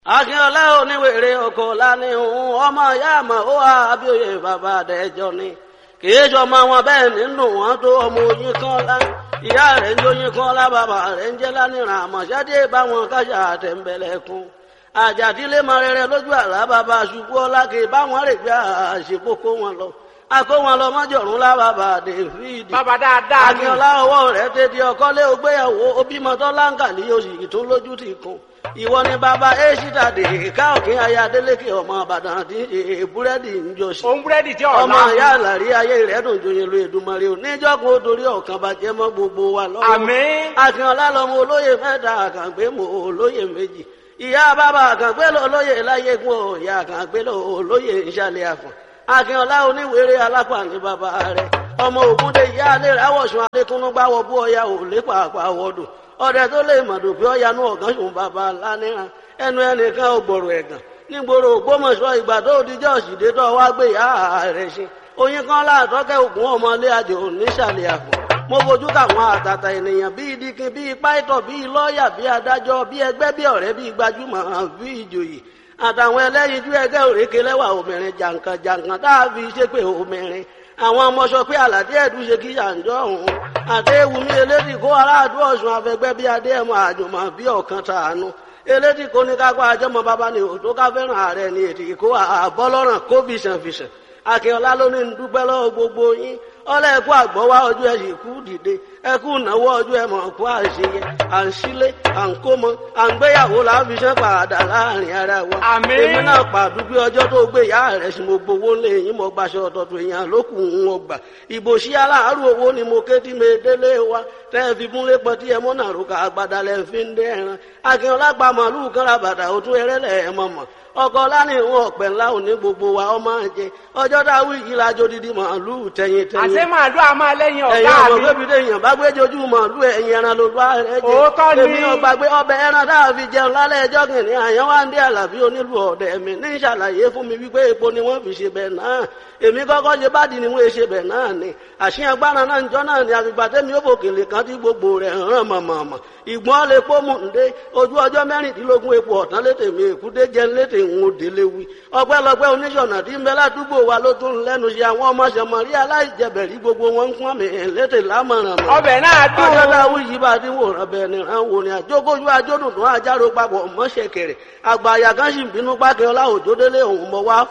akínọlá oníwèrè oko lání òun ọmọ ìyá àmọ́ ó wà abíòye bàbá àdẹjọ ni kìí sọmọ wọn bẹ́ẹ̀ nínú wọn tó ọmọ oyin kan lá ìyá rẹ̀ ń jóyin kan lá bàbá rẹ̀ ń jẹ́ lánìràn àmọ̀ṣádé báwọn kájà àtẹ̀ǹbẹ̀lẹ̀kùn àjàdílé mọ rere lójú àlá bàbá ṣubú ọlá kì í báwọn rè gbé àṣepọ̀kọ wọn lọ akó wọn lọ mọ́jọ̀rún lá bàbá dèfídì bàbá dáadáa ni akínọlá ọwọ́ rẹ̀ tètè ọkọ́lé ògbéyàwó obímọ láǹkàlì oṣù tó lójú ti kún ìwọ ni bàbá èṣìtà dèéká òkín aya adélékè ọmọ àbàdàn tí èè búrẹ́dì ń jọ sí òun búrẹ́dì tí ọ̀la ọmọ ìyá àlàrí ayé rẹ̀ dùn joyin lu èdùmarè oníjọ́kùn ó torí ọ̀kan bàjẹ́ mọ́ gbogbo wa lọ́wọ́ àmín akínọlá lọmọ olóyè mẹ́ta àkàngbé mọ olóyè méjì ìyá bàbá àkàngbé lọ olóyè láyégún ò ìyá àkàngbé lọ olóyè ìṣàlẹ̀ àfọ̀n akínọlá oníwèrè alápá ní bàbá rẹ̀ ọmọ ògúndé ìyá alẹ́ ráwọ̀sùn adékúnú gbáwọ̀ bú ọya ò lé pàápàá wọ́dọ̀ ọdẹ tó lè mọ̀dù bí ọya nú ọ̀gán sùn bàbá lánìràn ẹnu ẹnìkan ò gbọ̀rọ̀ ẹ̀gàn nígboro ògbómọ̀ṣọ́ ìgbà tó dijọ́ òsìdé tó wá gbé ìyá rẹ̀ ṣe oyin kan láàtọ́kẹ́ ògùn ọmọlé àjò nísàlẹ̀ àpò mo fojú káwọn àtàtà ènìyàn bíi dikin bíi pàìtọ̀ bíi lọ́ọ̀yà bíi adájọ́ bíi ẹgbẹ́ bíi ọ̀rẹ́ bíi gbajúmọ̀ bíi ìjòyè àtàwọn ẹlẹ́yinjú ẹgbẹ́ òrékè lẹ́wà obìnrin jàǹkàn jàǹkàn tá a fi ṣépè obìnrin àwọn ọmọ sọ pé àlàdé ẹ̀dùn ṣe kí yànjọ́ òun àti ewùmí elédì kó aráàdú ọ̀sùn afẹgbẹ́ bíi adé ẹ̀mọ́ àjùmọ̀ bíi ọ̀kan tàánú elédì kó ní kápá àjọmọ bàbá ni òtó ká fẹ́ràn ààrẹ ni ètì kó àbọ́lọ́ràn kó bìsànfìsàn akínọlá ló ní dúpẹ́ lọ́wọ́ gbogbo yín ọlọ́ ẹ̀kú àgbọ̀wá ọjọ́ ẹ̀ sì kú dìde ẹ̀kú ìnáwó ọjọ́ ẹ̀ mọ̀ kú àṣeyẹ à ń sílé à ń kó mọ à ń gbéyàwó là ń fi ṣe pàdà láàrin ara wa. Àmín. èmi náà pàdúgbé ọjọ́ tó gbé ìyá rẹ̀ sí mo gbowó lé yín mo gbaṣọ ọ̀tọ̀tọ̀ èèyàn lókù ń wọ gbà. ìbò sí aláàárù owó ni mo ké tí mi délé wa tẹ́ ẹ fi múlé pọ̀ tí ẹ mọ́ náà rúkà àgbàdà lẹ́ fi ń dé ẹran. akínọlá gba màálù kan ra bàtà òtún ẹrẹ́lẹ̀ ẹ̀ mọ̀mọ́ ọkọ lánìhun ọ̀pẹ ńlá òní gbogbo wa ọmọ jẹ ọjọ́ dáwọ́ yìí lájọ dídí màálù tẹ̀yìn tẹ̀yìn àṣé màálù a máa lẹ́yìn ẹ̀yin ọ̀gá ọmọ mi bébí déèyàn bá gbé jojú màálù ẹ̀yin ẹran ló bá rẹ jẹ Òótọ́ ni. èmi ò gbàgbé ọbẹ̀ ẹran tá a fi jẹun lálẹ́ ẹjọ́ kìnìún àyàn wá ń dé àlàbí onílù ọ̀dẹ̀ mi ní ìṣàlàyé fún mi wípé epo ni wọ́n fi ṣe bẹ̀ náà èmi kọ́kọ́ ṣe bá di ni wọ́n ṣe bẹ̀ náà ni àṣìyàn gbára náà njọ́ náà ni àfìgbà tẹ́mi ó fòkèlè kan tí gbogbo rẹ̀ ràn mọ̀mọ̀mọ̀ ìgbọ́n lè pọ́ mú ǹdé ojú ọjọ́ mẹ́rìndínlógún epo ọ̀tán létè mi èkúté jẹ́ létè ń wo délé wí ọpẹ́lọpẹ́ oníṣọ̀nà tí ń bẹ ládùúgbò wa ló tún lẹ́nu ṣe àwọn ọmọ ṣẹmọ̀rí aláìjẹbẹ̀rí gbogbo wọn ń pọ́n mi létè lámọ̀ràn mọ́ ọbẹ̀ náà dùn ọjọ́ dáwọ́ yìí bá dín wòran bẹ́ẹ̀ ni ràn wò ni àjókòjú ajódùn tó àjárò papọ̀ mọ́ṣẹ̀kẹ̀rẹ̀ àgbà àyà kan sì ń bínú pákẹ́ ọlá òjòdélé òun mọ́ wá